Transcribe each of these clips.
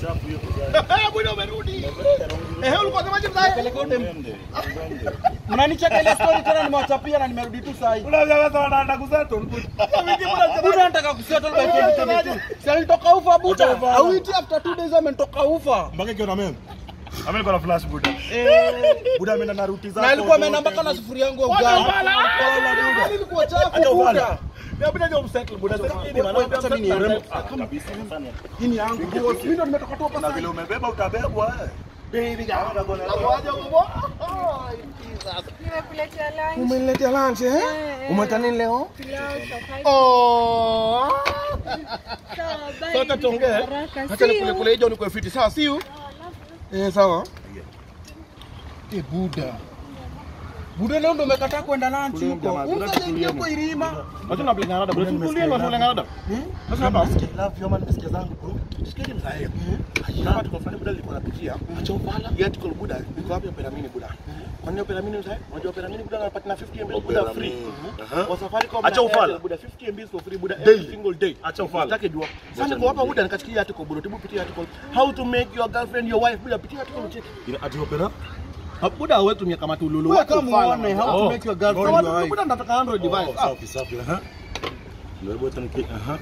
chafu hiyo kuzaa. Eh, Buda umerudi. Eh, ulikuwa unasemaje mzae? Twende, twende. Mnanicheka ile story tena nimewachapia na nimerudi tu saa hii. Kuna vya watu wanaenda kusettle. Buda anataka kusettle by 2022. Si alitoka ufa Buda. Acha ufa. Awiti after two days ametoka ufa. Mpaka ikiwa na meme. Ame niko na flash Buda. Buda ameenda na ruti zake. Na alikuwa ameenda mpaka na sufuria yangu ya ugali. Ilikuwa chafu Buda. Buda ndio msettle Buda. Acha mimi niende. Kabisa sana. Hii ni yangu boss. Mimi ndo nimetoka tu hapa Na sasa. vile umebeba utabebwa eh. Baby girl. Utakuwa Aje uko? Oh, Jesus. Nimekuletea lunch. Umeniletea lunch eh? Eh, eh. Umeita nini leo? Pilau, chapati. Oh. Sawa, bye. Sasa tuongee. Haraka. Acha See nikule you. kule hiyo niko fiti. Sawa, see you. Eh, sawa. Eh, Buda. Buda leo ndo umekataa kwenda lunch Tulie huko. jamaa, Unaweza tulie ingia ni. kwa irima. Wacha na blingana dada. Buda tukulie na blingana dada. Sasa hapa nasikia love yo man nasikia zangu bro. Sikia mzae. Hapa tuko fanya Buda alikuwa anapitia. Acha ufala. Yeye tuko Buda. Niko wapi Peramini Buda? Kwani hiyo Peramini mzae? Unajua Peramini Buda anapata na 50 MB Buda free. Kwa Safaricom Acha na ufala. Airtel, Buda 50 MB for free Buda Daily. every single day. Acha ufala. Sitaki jua. Sasa niko hapa Buda nikasikia article Buda. Tibu pitia article. How to make your girlfriend your wife Buda pitia article check. Ina ati opera? Buda wewe tumia kama tululu. Wewe Wewe kama kama uone how to Oh. make your girlfriend Kama your wife. Buda nataka Android device. Ah, Safi safi. Aha. Ndio bota niki. Aha.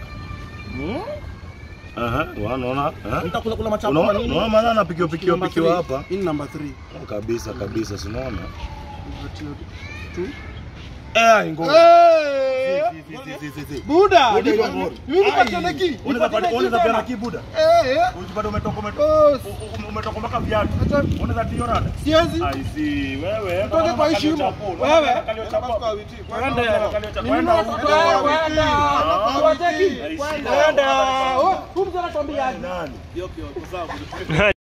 Aha, unaona? Aha. Nitakula kula machapo Unaona nini? unaona maana anapikiwa pikiwa Number pikiwa three. hapa. Hii ni number 3. Kabisa kabisa, si unaona? Eh, ngo. Eh! Si, si, si, si, si. Buda. Buda, Mimi hiyo mimi Ai. nipatiane ki. Unaweza pata Nipatiane ki unaweza pia na tena. kibuda. Eh, eh. Unajipata umetoka umetoka Boss. u- u- umetoka mpaka viatu. Unaweza tio rada. Siwezi. Ai si wewe. Utoke kama kwa kalio heshima. chapo, Wewe. unaona kalio chapo. Kwenda. Kalio chapo. Mimi Kwenda na huko. wewe kwenda. Ah. Tuwateki. Ai, si. Kwenda. Oh, huyu mzee anatuambia aje? Nani?